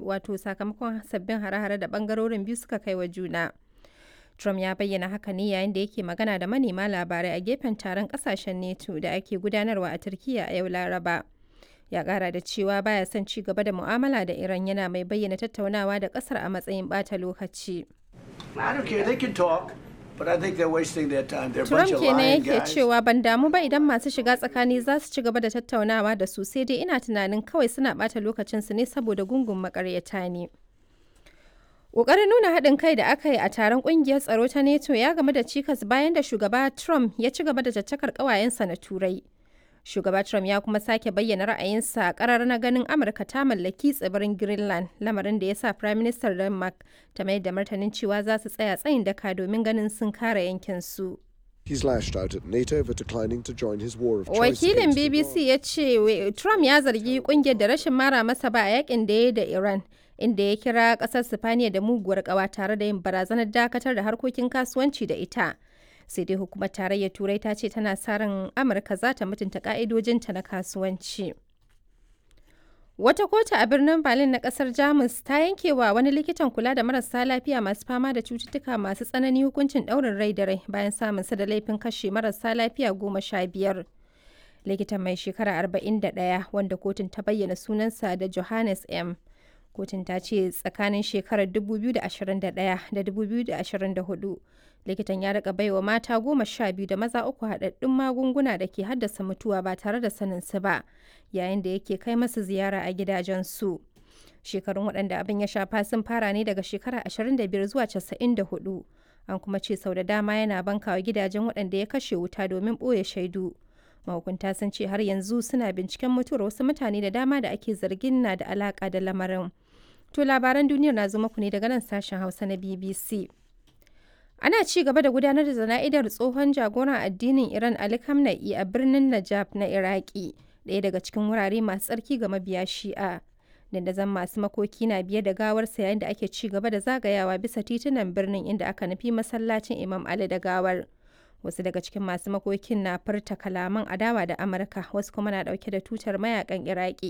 wato sakamakon sabbin hare-hare da bangarorin biyu suka kai wa juna. Trump ya bayyana haka ne yayin da yake magana da manema labarai a gefen taron kasashen NATO da ake gudanarwa a Turkiyya a yau Laraba. Ya kara da cewa baya son ci gaba da mu'amala da Iran yana mai bayyana tattaunawa da kasar a matsayin bata lokaci. Trump kenan yake cewa ban damu ba idan masu shiga tsakani za su ci gaba da tattaunawa da su sai dai ina tunanin kawai suna bata lokacinsu ne saboda gungun makaryata ne. Ƙoƙarin nuna haɗin kai da aka yi a taron ƙungiyar tsaro ta NATO ya game da cikas bayan da shugaba Trump ya ci gaba da caccakar ƙawayensa na Turai. Shugaba Trump ya kuma sake bayyana ra'ayinsa a ƙarar na ganin Amurka ta mallaki tsibirin Greenland, lamarin da ya sa Prime Minister Denmark ta mai da martanin cewa za su tsaya tsayin daka domin ganin sun kare yankinsu. He's lashed out at NATO for declining to join his war of choice Wakilin against BBC Iran. ya ce Trump ya zargi kungiyar da rashin mara masa ba a yakin da ya yi da Iran, inda ya kira kasar Sifaniya da muguwar kawa tare da yin barazanar dakatar da harkokin kasuwanci da ita. Sai dai hukumar tarayyar Turai ta ce tana sa ran Amurka za ta mutunta ka'idojinta na kasuwanci. Wata kotu a birnin Berlin na kasar Jamus ta yanke wa wani likitan kula da marasa lafiya masu fama da cututtuka masu tsanani hukuncin ɗaurin rai da rai bayan samun sa da laifin kashe marasa lafiya goma sha biyar. Likitan mai shekara 41 wanda kotun ta bayyana sunansa da Johannes M. Kotun ta ce tsakanin shekarar 2021 da 2024 likitan ya rika baiwa mata goma sha biyu da maza uku haɗaɗɗun magunguna da ke haddasa mutuwa ba tare da sanin su ba yayin da yake kai masu ziyara a gidajensu. Shekarun waɗanda abin ya shafa sun fara ne daga shekara 25 zuwa 94. An kuma ce sau da dama yana bankawa gidajen waɗanda ya kashe wuta domin ɓoye shaidu. Mahukunta sun ce har yanzu suna binciken mutuwar wasu mutane da dama da ake zargin na da alaƙa da lamarin. To labaran duniyar na zo muku ne daga nan sashen Hausa na BBC. Ana ci gaba da gudanar da zana'idar tsohon jagoran addinin Iran Ali Khamenei a birnin Najaf na Iraki, ɗaya daga cikin wurare masu tsarki ga mabiya Shi'a. Dandazon masu makoki na biye da gawarsa yayin da ake ci gaba da zagayawa bisa titunan birnin inda aka nufi masallacin Imam Ali da gawar. Wasu daga cikin masu makokin na furta kalaman adawa da Amurka, wasu kuma na ɗauke da tutar mayakan Iraki.